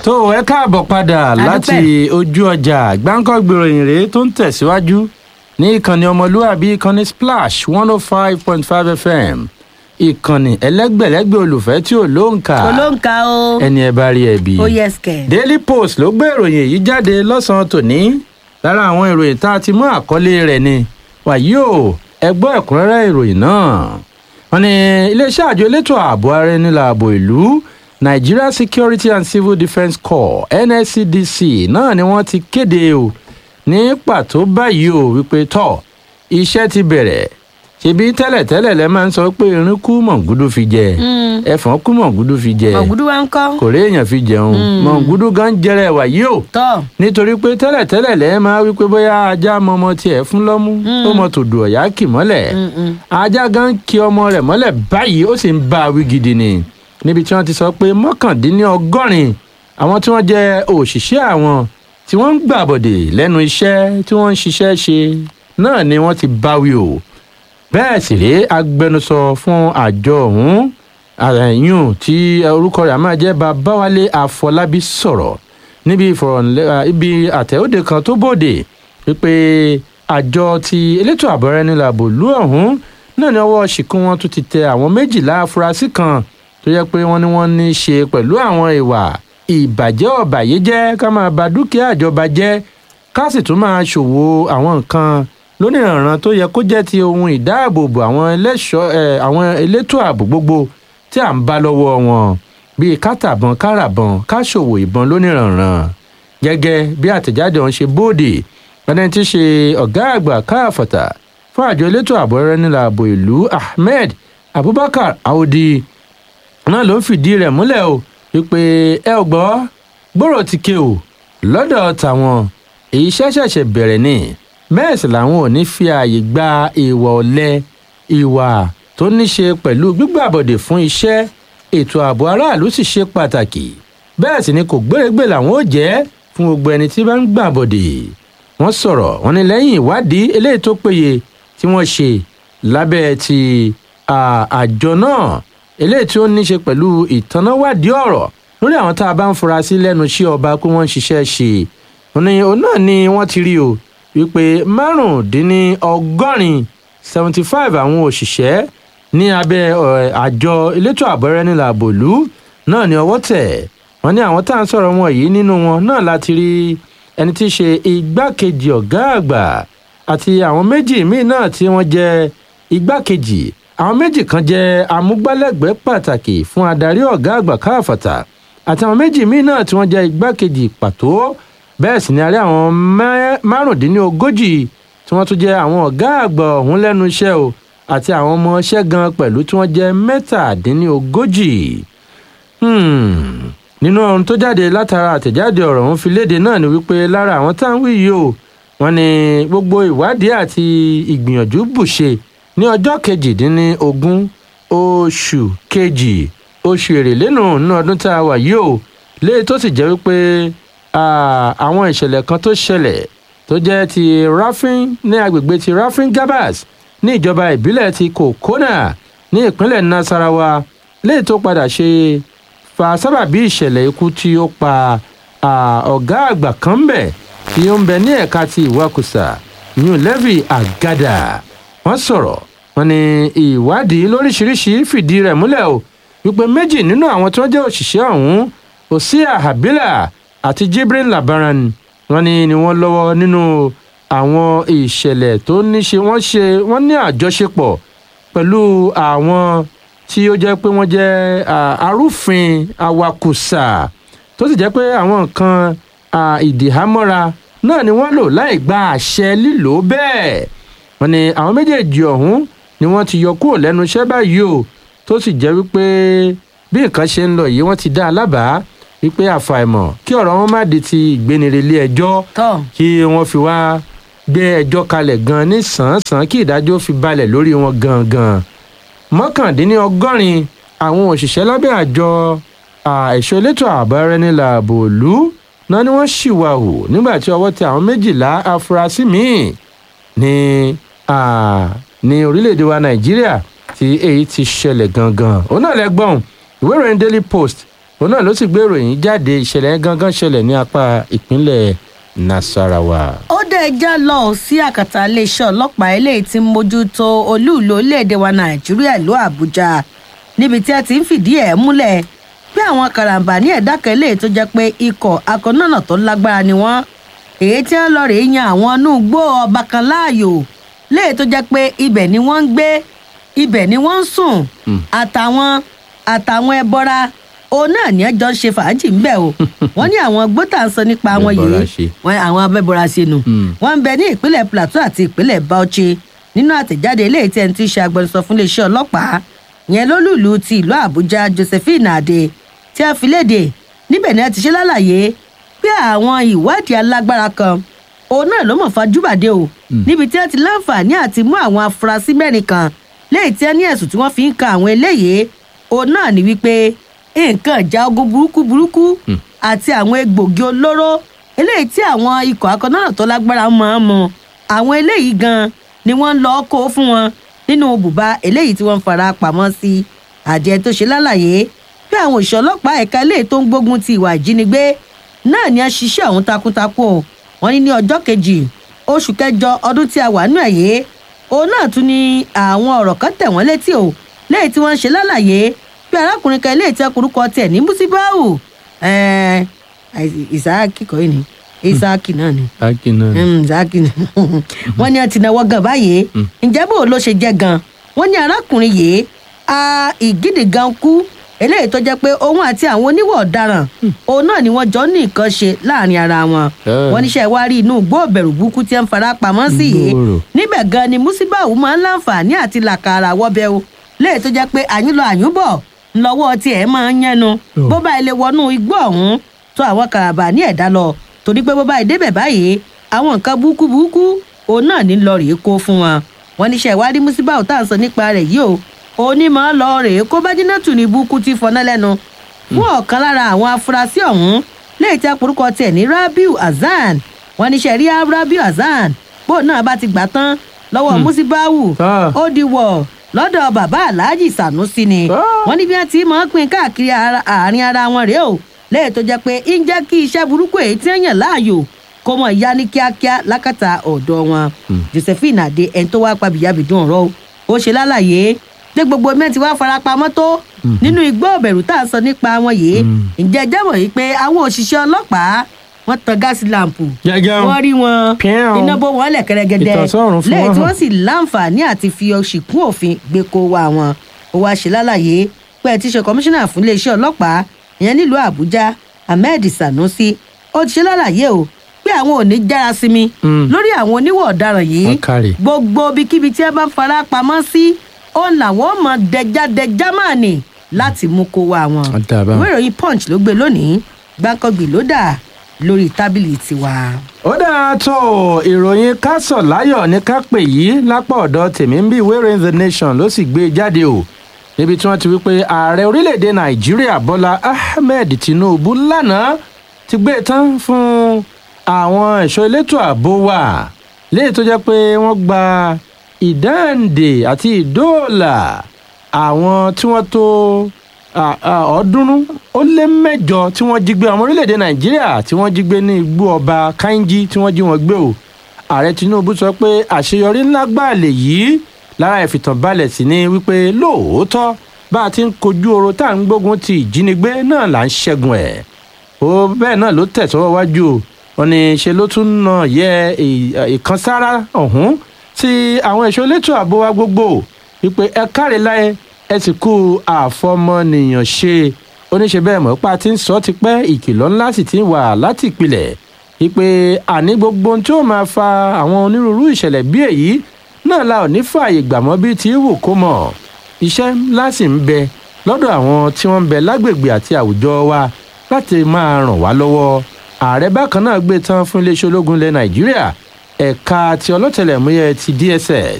tó ẹ káàbọ̀ padà láti ojú ọjà gbáǹkọ́ gbèròyìn rèé tó ń tẹ̀síwájú ní ìkànnì ọmọlúwàbí ìkànnì splash one oh five point five fm ìkànnì ẹlẹ́gbẹ̀lẹ́gbẹ̀ olùfẹ́ tí ò lóǹkà olóńkà o ẹni ẹ bá rí ẹ bí. ó yẹ skẹ. daily post ló gbé ìròyìn èyí jáde lọ́sàn-án tòní lára àwọn ìròyìn tá a ti mú àkọlé rẹ̀ ni wàyí o ẹ gbọ́ ẹ̀kúnrẹ́rẹ́ ìròyìn náà wọ́n ní iléeṣẹ́ àjọ elétò ààbò ara ẹni làbò ìlú nigeria security and civil defence corps nscdc náà ni wọ́n ti kéde o ní pàtó báyìí o wípé tọ́ iṣẹ́ ti bẹ̀rẹ̀ ṣebí tẹ́lẹ̀tẹ́lẹ̀ lẹ máa ń sọ pé irin kú mọ̀gúdú fi jẹ ẹ̀fọn kú mọ̀gúdú fi jẹ ọ̀gùdù wa ń kọ́. kò réèyàn fi jẹun mọ̀gúdú gan jẹrẹ wàyí o tọ́ nítorí pé tẹ́lẹ̀tẹ́lẹ̀ lẹ́ máa wí pé bóyá ajá mọmọ tiẹ̀ fún lọ́mú ó mọ tòdù ọ̀yá kì mọ́lẹ̀ ajá gan kí ọmọ rẹ̀ mọ́lẹ̀ báyìí ó sì ń bá a wí gidi ni níbi tí wọ́n ti sọ pé mọ́kàndínlọ́gọ́rin àwọn tí wọ́n jẹ́ òṣìṣẹ́ àwọn tí wọ́n ń gbàbọ̀dè lẹ́nu iṣẹ́ tí wọ́n ń ṣiṣẹ́ ṣe náà ni wọ́n ti báwí o bẹ́ẹ̀ sì rèé agbẹnusọ fún àjọ ọ̀hún àyùn tí orúkọ rẹ̀ á máa jẹ́ babáwálé àfọlábí sọ̀rọ̀ níbi ìfọ̀rọ̀lẹ́ ibi àtẹ̀wọ́dẹ kan tó bòde wípé àjọ ti elétò àbọ̀rẹ́nilàbò lú ọ̀hún náà ní ọwọ́ ṣìkún wọn tún ti tẹ àwọn méjìlá afurasí kan tó yẹ pé wọ́n ní wọ́n ní í ṣe pẹ̀lú àwọn ìwà ìbàjẹ́ ọ̀bàyéjẹ́ ká máa ba dúkìá ìjọba jẹ́ ká sì tún máa ṣòwò àwọn nǹkan lónìrànràn tó yẹ kó jẹ́ ti ohun ìdáàbòbò àwọn ẹlẹ́ṣọ́ ẹ̀ àwọn elétò ààbò gbogbo tí à ń bá lọ́wọ́ wọn bíi kátàbọ̀n káràbọ̀n káṣòwò ìbọn lónìrànràn gẹ́gẹ́ bí àtẹ̀jáde ọ̀hún ṣe bóde ẹni tí í ṣe ọ̀gá àgbà káàfọ̀tà fún àjọ elétò ààbò ẹrẹ́nìlà ààbò ìlú ahmed abubakar audi náà ló fìdí rẹ̀ múlẹ̀ o wípé ẹ ò gbọ́ gbòòrò ti ké o lọ́dọ̀ tàwọn èyí ṣẹ̀ṣẹ̀ṣẹ̀ bẹ̀rẹ̀ ni bẹ́ẹ̀ sì làwọn ò ní fi ààyè gba ìwà ọ̀lẹ ìwà tó ní ṣe pẹ̀lú gbígbàbọ̀dè fún iṣẹ́ ètò ààbò aráàlú sì ṣe pàtàkì bẹ́ẹ̀ sì ni kò gbérégbè làwọn ò jẹ́ fún gbogbo ẹni tí bá ń gbàbọ̀dè wọ́n sọ̀rọ̀ wọn ni lẹ́yìn ìwádìí eléyìí tó péye tí wọ́n ṣe lábẹ́ ti àjọ náà eléyìí tí ó ní ṣe pẹ̀lú ìtanáwádìí ọ̀rọ̀ lórí àwọn tá a bá ń fura sí lẹ́nu iṣẹ́ ọba pé wọ́n ń ṣiṣẹ́ ṣe òní òun náà ni wọ́n ti rí o wípé márùndínlọ́gọ́rin seventy five àwọn òṣìṣẹ́ ní abẹ́ àjọ elétò àbọ̀rẹ́nìlà àbòlú náà ni ọwọ́ tẹ̀ wọ́n ní àwọn tá à ń sọ̀rọ̀ wọn yìí nínú wọn náà láti rí ẹni tí í ṣe igbákejì ọ̀gá àgbà àti àwọn méjì míì náà tí wọ́n jẹ́ igbákejì àwọn méjì kan jẹ́ amúgbálẹ́gbẹ̀ẹ́ pàtàkì fún adarí ọ̀gá àgbà káàfàtà àti àwọn méjì míì náà tí wọ́n jẹ́ igbákejì pàtó bẹ́ẹ̀ sì ni a rí àwọn márùndínlógójì tí wọ́n tún jẹ́ àwọn ọ̀gá àgbà ọ̀hún lẹ́nu iṣẹ́ o àti àwọn ọmọ iṣẹ́ gan pẹ̀lú tí wọ́n jẹ́ mẹ́tàdínlógójì. nínú ohun tó jáde látara àtẹ̀jáde ọ̀rọ̀ ọ̀hún fi léde náà ni wípé lára àwọn tá à ń wí yìí o wọ́n ní gbogbo ìwádìí àti ìgbìyànjú bùṣe ní ọjọ́ kejìdínlógún oṣù kejì oṣù èrèlénù nínú ọdún tá a wà yìí o léyìí tó sì jẹ́ wípé àwọn ìṣẹ̀lẹ̀ kan tó ṣẹlẹ̀ tó jẹ́ ti rafin ní agbègbè ti rafin gabas ní ìjọba ìbílẹ̀ ti kokona ní ìpínlẹ̀ nasarawa léyìí tó padà ṣe fa sábàbí ìṣẹ̀lẹ̀ ikú tí ó pa ọ̀gá àgbà kan bẹ̀ tí ó ń bẹ ní ẹ̀ka ti ìwakùsà new levy agada wọ́n sọ̀rọ̀ wọn ni ìwádìí lóríṣiríṣi fìdí rẹ̀ múlẹ̀ o wípé méjì nínú àwọn tí wọ́n jẹ́ òṣìṣẹ́ ọ̀hún òsíà habila àti jibril labaran wọn ni ni wọ́n lọ́wọ́ nínú àwọn ìṣẹ̀lẹ̀ tó ní ṣe wọ́n ṣe wọ́n ní àjọṣepọ̀ pẹ̀lú àwọn tí ó jẹ́ pé wọ́n jẹ́ arúfin awakùsà tó sì jẹ́ pé àwọn nǹkan ìdìhámọ́ra náà ni wọ́n lò láì gba àṣẹ lílò bẹ́ẹ̀ wọ́n ní àwọn méjèèjì ọ̀hún ni wọ́n ti yọ kúrò lẹ́nu iṣẹ́ báyìí o tó sì jẹ́ wípé bí nǹkan ṣe ń lọ yìí wọ́n ti dá a lábàá wípé àfàìmọ̀ kí ọ̀rọ̀ wọn má di ti ìgbénire ilé ẹjọ́ kí wọ́n fi wá gbé ẹjọ́ kalẹ̀ gan ní sàn-án kí ìdájọ́ fi balẹ̀ lórí wọn gangan mọ́kàndínlọ́gọ́rin àwọn òṣìṣẹ́ lábẹ́ àjọ ẹ̀ṣọ́ elétò ààbò ẹrẹ́nìlà ààbò òlu náà ni wọ́n ṣìwà hù nígbà tí ọwọ́ tẹ àwọn méjìlá afurasí míì ní ní orílẹ̀-èdè wa nàìjíríà tí èyí ti ṣẹlẹ̀ gangan òun náà lẹ́gbọ̀n ìwé ìròyìn daily post òun náà ló sì gbé ìròyìn jáde ìṣẹ̀lẹ̀ gangan ṣẹlẹ̀ ní apá ìpínlẹ̀ nasarawa. ó dé ẹjá lọ sí àkàtà iléeṣẹ́ ọlọ́pàá eléyìí tí ń mójútó olúùlú orílẹ̀-èdè wa nàìjíríà ìlú àbújá níbi tí a ti ń fìdí ẹ̀ múlẹ̀ pé àwọn karambà ní ẹ̀dá kan eléyìí tó jẹ́ pé ikọ̀ akọ̀nànà tó lágbára ni wọ́n èyí tí wọ́n lọ rèé yan àwọn inú igbó ọba kan láàyò léyìí tó jẹ́ pé ibẹ̀ ni wọ́n ń gbé ibẹ̀ ni wọ́n ń sùn àtàwọn àtàwọn ẹbọra òun náà ní ẹjọ́ ń ṣe fàájì ń bẹ̀ o wọ́n ní àwọn gbọ́tà ń sọ nípa wọn Abẹ́bọra yìí ṣe. wọn àwọn abẹ́bọra ṣe nù Mm. wọ́n ń bẹ ní ìpínlẹ̀ plateau àti ìpínlẹ̀ bauchi nínú àtẹ̀jáde eléyìí tí ẹni tí í ṣe agbẹnusọ fún iléeṣẹ́ ọlọ́pàá yẹn lólùlù ti ìlú àbújá josephine ade tí a fi léde níbẹ̀ ni a ti ṣe lálàyé pé àwọn ìwádìí alágbára kan òun náà ló mọ̀ fajúbàdé o níbi tí wọ́n ti láǹfààní àti mú àwọn afurasí mẹ́rin kan léyìí tí wọ́n ní ẹ̀sùn tí wọ́n fi ń kan àwọn eléyìí òun náà ní wípé nǹkan ìjà ogun burúkú burúkú àti àwọn egbògi olóró eléyìí tí àwọn ikọ̀ akọ̀nàrà tó lágbára máa ń mu àwọn eléyìí gan ni wọ́n ń lọ kó fún wọn nínú bùbá eléyìí tí wọ́n ń fara pamọ́ sí àjẹ tó ṣe lálàyé bí àwọn òṣìṣẹ́ ọlọ́pàá ẹ̀ka eléyìí tó ń gbógun ti ìwà ìjínigbé náà ni a ṣiṣẹ́ ọ̀hún takuntakun o wọ́n ní ní ọjọ́ kejì oṣù kẹjọ ọdún tí a wà nù ẹ̀yẹ òun náà tún ní àwọn ọ̀rọ̀ kan tẹ̀ wọ́n létí o léyìí tí wọ́n ń ṣe lálàyé bí arákùnrin kan eléyìí tẹ́ korúkọ tẹ̀ ní musibau ẹ̀ẹ́ ìsáàkì kọ́ yìí ni ìsáàkì náà ni akínà Mm, Zaki ni. wọ́n ní ọtí náwó gan báyìí ǹjẹ́ bó ló ṣe jẹ́ gan wọ́n ní arákùnrin yìí a ìgídì gan kú eléyìí tó jẹ́ pé òun àti àwọn oníwọ̀ ọ̀daràn òun náà ni wọ́n jọ ní nǹkan ṣe láàrin ara wọn Eh. wọ́n níṣẹ́ wá rí inú igbó ìbẹ̀rù burúkú tí ń fara pamọ́ sí yìí Gbòòrò. níbẹ̀ gan ni musibau máa ń láǹfààní àti làkàrà wọ́bẹ̀ o léyìí tó jẹ́ pé àyín lọ àyún bọ̀ ńlọ́wọ́ tiẹ̀ máa ń yẹnu Oh. bó bá ilé wọnú igbó ọ̀hún tó àwọn kàràbà ní ẹ̀dá lọ torí pé bó bá ìdébẹ̀ báyìí àwọn nǹkan burúkú burúkú òun náà ní lọ rèé kó fún wọn wọn níṣẹ́ ìwádìí musibau tá à ń sọ nípa rẹ̀ yìí o òní máa ń lọ rèé kó bájínátù ní burúkú tí fọná lẹ́nu fún ọ̀kan lára àwọn afurasí ọ̀hún léyìí tí aporúkọ tiẹ̀ ní rabiu hasan wọn níṣẹ́ rí rabiu hasan bó náà bá ti gbà tán lọ́wọ́ musibau Ah. ó di wọ̀ lọ́dọ̀ bàbá alhaji sanusi ni Ah. wọ́n ní bí wọ́n ti máa ń pín káàkiri ara- àárín ara wọn rèé o lẹ́yìn tó jẹ́ pé ń jẹ́ kí iṣẹ́ burúkú èyí tí ń yàn láàyò kó mọ̀ ya ní kíákíá lákàtà ọ̀dọ̀ wọn josephine adé ẹni tó wá pa bìyàbìdún ọ̀rọ̀ o ó ṣe lálàyé pé gbogbo mẹ́tì wá farapamọ́ tó nínú igbó ọ̀bẹ̀rù tá a sọ nípa wọn yìí ǹjẹ́ jẹ́mọ̀ yìí pé àwọn òṣìṣẹ́ ọlọ́pàá wọ́n tan gáàsì láǹpù Gẹ́gẹ́ o. wọ́n rí wọn Pẹ́ẹ́n. iná bó wọn lẹ̀ kẹ́rẹ́gẹ́dẹ́ Ìtànsọ́rùn fún lẹ́yìn wọn tí hàn. wọ́n sì láǹfààní àti fi oṣì kún òfin gbé kó wa wọn ó wáá ṣe lálàyé pé ẹ ti ṣe kọmíṣánná fún iléeṣẹ́ ọlọ́pàá ìyẹn nílùú àbújá ahmed sanusi ó ti ṣe lálàyé o pé àwọn ò ní jára sí mi Mm. lórí àwọn oníwọ̀ ọ̀daràn yìí Wọ́n kárí. gbogbo ibikíbi tí ẹ bá fara pamọ́ sí ó làwọn mọ dẹjádẹjá máa nì láti mú kó wa wọn Ó dà báwọn. ìwé ìròyìn punch ló gbé lónìí gbáǹkọ́gbì ló dà lórí tábìlì tiwa. ó dáa tó o, ìròyìn kásọ̀ láyọ̀ ní ká pè yìí lápá ọ̀dọ̀ tèmi ń bí ìwé ìròyìn the nation ló sì gbé e jáde o níbi tí wọ́n ti wí pé ààrẹ orílẹ̀-èdè nàìjíríà bọ́lá ahmed tinubu lánàá ti gbé e tán fún àwọn ẹ̀ṣọ́ elétò ààbò wa léyìí tó jẹ́ pé wọ́n gba ìdáǹdè àti ìdóòlà àwọn tí wọ́n tó à- à, ọ̀ọ́dúnrún ó lé mẹ́jọ tí wọ́n jí gbé ọmọ orílẹ̀-èdè nàìjíríà tí wọ́n jí gbé ní igbó ọba kainji tí wọ́n jí wọn gbé o ààrẹ tinubu sọ pé àṣeyọrí ńlá gbà lè yí lára ìfìtànbalẹ̀ sí ni wípé lóòótọ́ bá a ti ń kojú oro tá à ń gbógun ti ìjínigbé náà là ń ṣẹ́gun ẹ̀ ó bẹ́ẹ̀ náà ló tẹ̀sọ́wọ́ wájú o wọn ní ṣe ló tún nà yẹ ì- ìkànsára ọ̀hún tí àwọn ẹ̀ṣọ́ elétò ààbò wa gbogbo wípé ẹ káre láyé ẹ sì kú àfọmọnìyàn ṣe oníṣe bẹ́ẹ̀ mọ̀ pa ti ń sọ ti pẹ́ ìkìlọ̀ ńlá sì ti wà láti ìpìlẹ̀ wípé àní gbogbo ohun tí ó máa fa àwọn onírúurú ìṣẹ̀lẹ̀ bí èyí náà la ò ní fààyè gbàmọ́ bí ti wù kó mọ̀ iṣẹ́ ńlá sì ń bẹ lọ́dọ̀ àwọn tí wọ́n ń bẹ lágbègbè àti àwùjọ wa láti máa ràn wá lọ́wọ́ ààrẹ bákan náà gbé tán fún iléeṣẹ́ ológun ilẹ̀ nàìjíríà ẹ̀ka ti ọlọ́tẹlẹ̀múyẹ́ ti dss